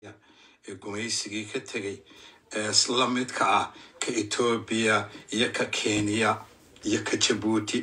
ee gumaysigii ka tegay ee isla midka ah ka etoobiya iyo ka kenya iyo ka jabuuti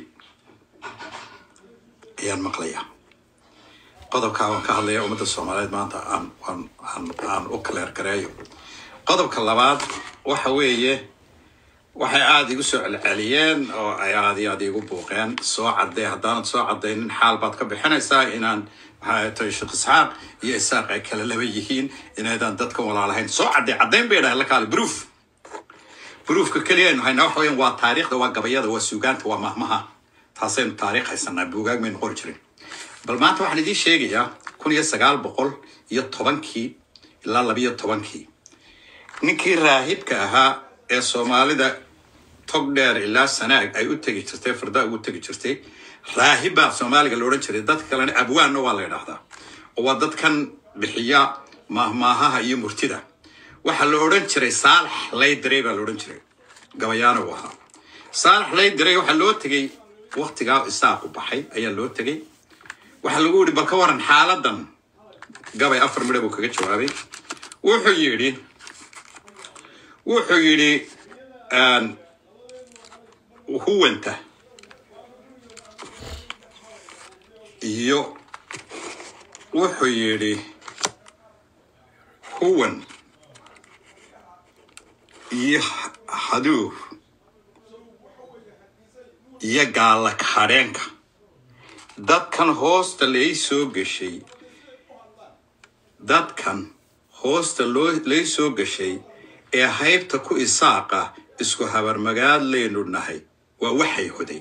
ayaan maqlayaa qodobkaa waan ka hadlaya ummadda soomaaliyeed maanta aan aan aan aan u kaleer gareeyo qodobka labaad waxa weeye waxay aada igu soo celceliyeen oo ay aada iyo aada igu buuqeen soo caddee haddaanad soo caddaynin xaal baad ka bixinaysaa inaan maxaa tahay sheekh isxaaq iyo isaaq ay kala laba yihiin inaydaan dadka walaalahayn soo caddee caddayn bay dhahay la kaale proof proofka keliya aynu haynaa waxa weeyaan waa taariikhda waa gabayada waa suugaanta waa mahmaha taasaynu taariikh haysanaa buugaag maynu qori jirin bal maanta waxaan idiin sheegayaa kun iyo sagaal boqol iyo tobankii ilaa labiyo tobankii ninkii raahibka ahaa ee soomaalida tog dheer ilaa sanaag ay u tegi jirtay farda ugu tegi jirtay raahib baa soomaaliga la odhan jiray dadka kalena abwaanna waa la yidhaahdaa oo waa dadkan bixiya mahmaahaha iyo murtida waxaa la odhan jiray saalax laydiray baa la odhan jiray gabayaana uu ahaa saalax laydiray waxaa loo tegey waktigaa isaaqu baxay ayaa loo tegey waxaa lagu yidhi bal ka waran xaaladan gabay afar midha buu kaga jawaabay wuxuu yidhi wuxuu yidhi huwanta iyo wuxuu yidhi huwan iyo haduur iyo gaalla kahadheenka dadkan hoosta lay soo gashay dadkan hoosta loo lay soo gashay ee haybta ku isaaqa isku habarmagaad laynu nahay waa waxay hoday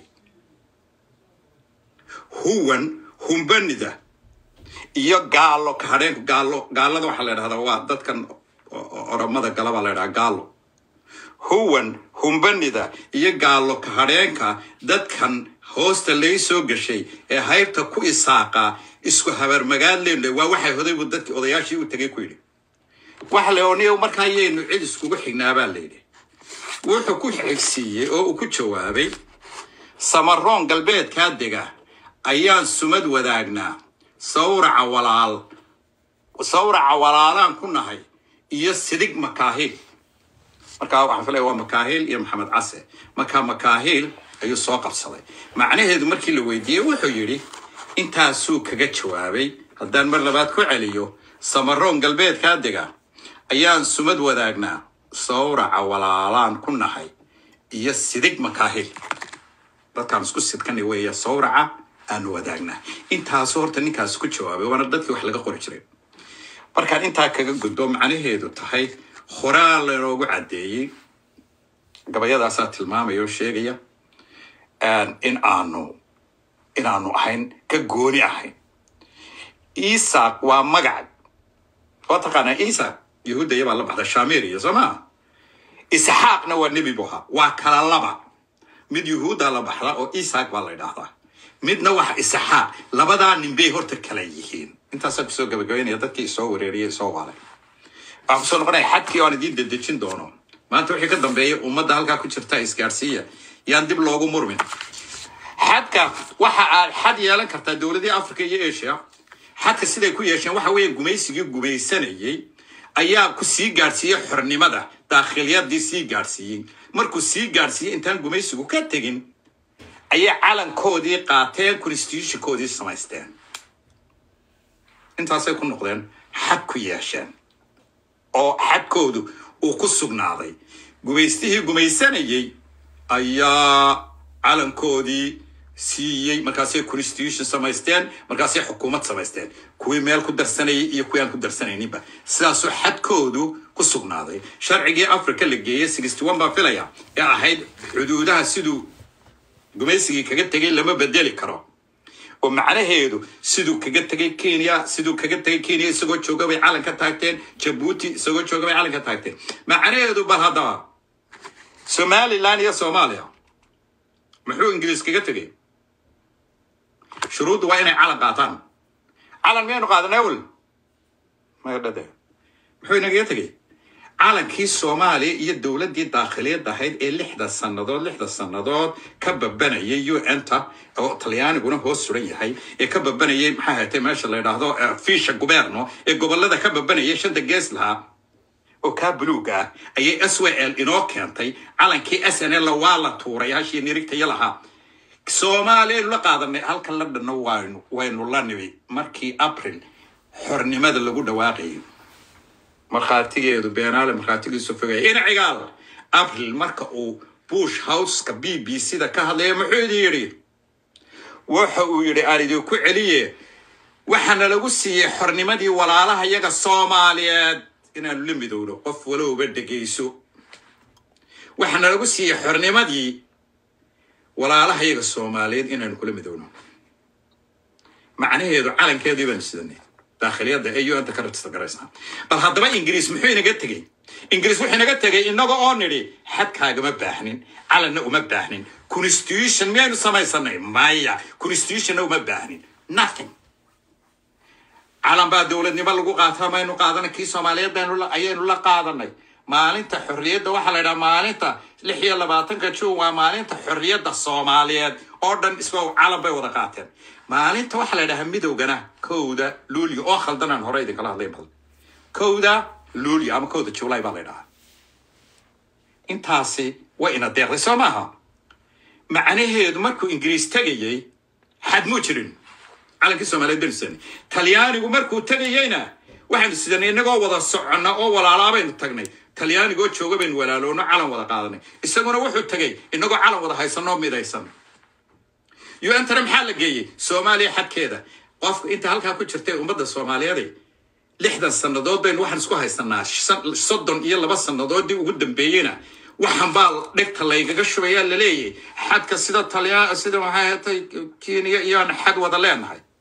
huwan humbanida iyo gaallo kahadheenka gaallo gaallada waxaa la dhahdaa waa dadkan oromada gala baa la ydhahaa gaallo huwan humbanida iyo gaallo kahadheenka dadkan hoosta lay soo gashay ee haybta ku isaaqa isku habarmagaad laynu nahay waa waxay hoday buu dadkii odayaashii u tegay ku yidhi waxa la ooniya markaa yaynu cid iskugu xignaa baa layidhi wuxuu ku xigsiiyey oo uu ku jawaabay samaroon galbeedkaa dega ayaan sumad wadaagnaa sawraca walaal sawraca walaalaan ku nahay iyo sidig makaahiil markaa waxaan filaya waa makaahiil iyo maxamed case markaa makaahiil ayuu soo qabsaday macnaheedu markii la weydiiyey wuxuu yidhi intaasuu kaga jawaabay haddaan mar labaad ku celiyo samaroon galbeedkaa dega ayaan sumad wadaagnaa sawraca walaalaan ku nahay iyo sidig makaahil dadkaan isku sidkanay weeya sawraca aanu wadaagnaa intaasu horta ninkaas ku jawaabay waana dadkii wax laga qori jiray markaan intaa kaga gudbo macnaheedu tahay horaa lanoogu caddeeyey gabayadaasaa tilmaamaya oo sheegaya in aanu inaanu ahayn ka gooni ahayn isaaq waa magac waa taqaanaa isaaq yahuudda iyabaa la baxda shamiriya soo maa isxaaqna waa nebi bu ahaa waa kala laba mid yuhuudda la baxda oo isaaq baa la ydhaahdaa midna waxa isxaaq labadaa nin bay horta kala yihiin intaasaa kusoo gabagabaynaya dadkii isoo wareeriyay isoo waalay waxaan kusoo noqonaya xadkii oan idiin dedejin doono maanta wixii ka dambeeya ummadda halkaa ku jirta isgaarsiiya yaan dib loogu murmin xadka waxa aad xad yeelan kartaa dowladii africa iyo asia xadka siday ku yeesheen waxa weeye gumaysigii gumaysanayey ayaa ku sii gaadhsiiyey xornimada daakhiliyadii sii gaadhsiiyey markuu sii gaadhsiiyey intaan gumaysigu ka tegin ayay calankoodii qaateen constitutionkoodii samaysteen intaasay ku noqdeen xad ku yeesheen oo xadkoodu uu ku sugnaaday gumaystihii gumaysanayey ayaa calankoodii siiyey markaasay constitution samaysteen markaasay xukuumad samaysteen kuwii meel ku darsanayay iyo kuwii aan ku darsanayninba sidaasoo xadkoodu ku sugnaaday sharcigii africa la geeyey sixty one baa filaya ee ahayd xuduudaha siduu gumaysigii kaga tegay lama bedeli karo oo macnaheedu siduu kaga tegay kenya siduu kaga tegay kenya isagoo jooga bay calan ka taagteen jabuuti isagoo jooga bay calan ka taagteen macnaheedu bal haddaba somaliland iyo soomaaliya muxuu ingiliis kaga tegay shuruuddu waa inay calan qaataan calan miyaynu qaadanay awel maya dhade muxuu inagaga tegay calankii soomaaliya iyo dowladdii daakhiliyad ahayd ee lixda sannadood lixda sannadood ka babanayay un-ta oo talyaaniguna hoos suran yahay ee ka babanayay maxaa hatay meesha la yidhaahdo eh, fiisha guberno ee gobolada ka babanayay shanta gees lahaa oo kaa buluuga ah ayay s w l inoo keentay calankii s n l waa la tuuray hashii nirigtaya lahaa soomaaliyaynu la qaadanay halkan la dhanno waynu waynu la nimi markii april xornimada lagu dhawaaqayay markhaatigeedu beenaale markhaatigiisu fogaya inacigaal april marka uu bush houseka b b c da ka hadlaya muxuu idin yidhi waxa uu yidhi aan idinku celiye waxaana lagu siiyey xornimadii walaalaha yaga soomaaliyeed inaanu la midowno qof walowba dhegayso waxaana lagu siiyey xornimadii walaalaha yaga soomaaliyeed inaanu kula midowno macnaheedu calankeedii baanu sidanay daakhiliyadda ee un-ta ka rajista garaysaa bal haddaba ingiriis muxuu inaga tegey ingiriis wuxuu inaga tegey inaga oo nidhi xadkaagama baahnin calanna uma baahnin constitution miyaynu samaysanay maya constitutionna uma baahnin nothing calan baa dowladnimo lagu qaataa maynu qaadanay kii soomaaliyeed baynu la- ayaynu la qaadanay maalinta xorriyadda waxaa la yidhaha maalinta lix iyo labaatanka juun waa maalinta xorriyadda soomaaliyeed oo dhan isagoo calan bay wada qaateen maalinta waxaa la yidhahaa midowgana kowda luulyo oo khaldanaan hore idinkala hadlay badan kowda luulyo ama kowda july baa la yidhahaa intaasi way ina deeqday soo maaha macnaheedu markuu ingiriis tegayey xad muu jirin calankii soomaaliyeed baynu sidanay talyaanigu markuu tegayeyna waxaynu sidanay innagoo wada soconna oo walaalaa baynu tagnay talyaanigoo jooga baynu walaalowno calan wada qaadanay isaguna wuxuu tegay innagoo calan wada haysanoo midaysan un-tana maxaa la geeyey soomaaliya xadkeeda qofka inta halkaa ku jirtay ummadda soomaaliyeed lixdan sannadood baynu waxaan isku haysanaa shan- soddon iyo laba sannadoodii ugu dambeeyeyna waxaan baa dhegta laygaga shubayaa laleeyahay xadka sida talyaa sida maxay hatay kenya iyoan xad wada leenahay